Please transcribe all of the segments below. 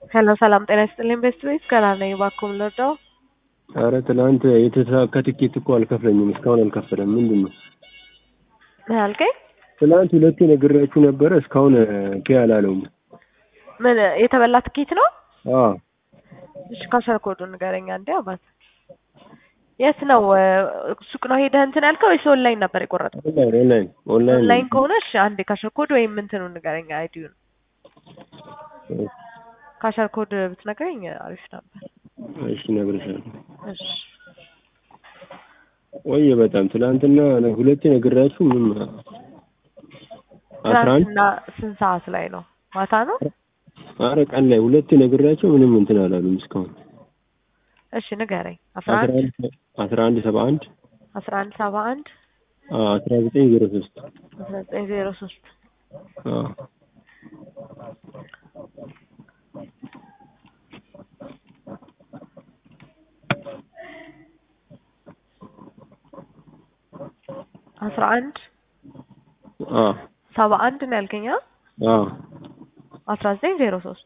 ሄሎ ሰላም ጤና ይስጥልኝ ቤስት ቤት ገና ነኝ እባክዎን ልርዳዎ? ኧረ ትናንት የተሳካ ትኬት እኮ አልከፍለኝም እስካሁን አልከፈለም ምንድን ነው? ምን አልከኝ? ትናንት ሁለቴ ነግሬያችሁ ነበረ እስካሁን ፔ አላለውም። ምን የተበላ ትኬት ነው? አዎ እሺ ካሸር ኮዱን ንገረኝ አንዴ አባት። የት ነው ሱቅ ነው ሄደህ እንትን ያልከው ወይስ ኦንላይን ነበር የቆረጥከው? ኦንላይን ኦንላይን ኦንላይን ኦንላይን ከሆነ እሺ አንዴ ካሸር ኮድ ወይም እንትኑን ንገረኝ አይዲውን። ካሸር ኮድ ብትነግረኝ አሪፍ ነበር። እሺ እነግርሻለሁ። እሺ ቆየ በጣም ትናንትና ሁለቴ ነግሬያችሁ ምንም አስራ አንድ ትናንትና ስንት ሰዓት ላይ ነው? ማታ ነው? ኧረ ቀን ላይ ሁለቴ ነግሬያቸው ምንም እንትን አላሉም እስካሁን እሺ ንገረኝ። አስራ አስራ አንድ አንድ አስራ አንድ ሰባ አንድ አስራ አንድ ሰባ አንድ አስራ ዘጠኝ ዜሮ ሶስት አስራ ዘጠኝ ዜሮ ሶስት አስራ አንድ ሰባ አንድ ነው ያልከኝ? አ? አስራ ዘጠኝ ዜሮ ሶስት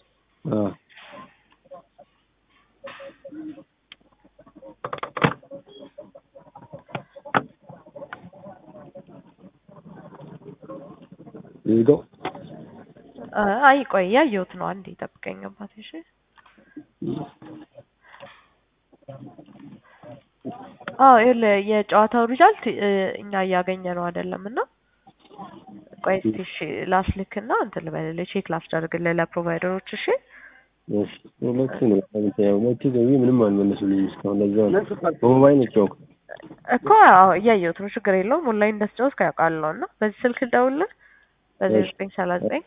ይዘው አይ ቆይ ያየሁት ነው። አንዴ ጠብቀኝ አባቴ። እሺ አዎ ይኸውልህ የጨዋታው ሪዛልት እኛ እያገኘ ነው አይደለም እና ቆይ እስኪ እሺ ላስልክና እንትን ልበልልህ ቼክ ላስደርግልህ ለፕሮቫይደሮች እሺ እሺ ሁለቱ ነው ያው ሁለቱ ደውዬ ምንም አልመለሱልኝም እስካሁን ለዛ ነው በሞባይል ነው የተጫወትኩት እኮ አዎ እያየሁት ነው ችግር የለውም ኦንላይን እንደተጫወትክ ያውቃለሁ እና በዚህ ስልክ ልደውልልህ በዜሮ ዘጠኝ ሰላሳ ዘጠኝ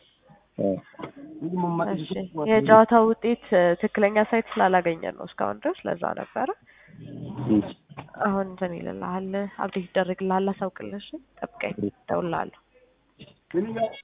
እሺ የጨዋታው ውጤት ትክክለኛ ሳይት ስላላገኘን ነው እስካሁን ድረስ ለዛ ነበረ እሺ አሁን እንትን ይልልሃል አብዴት ይደረግልሃል አሳውቅልህ እሺ ጠብቀኝ እደውልልሃለሁ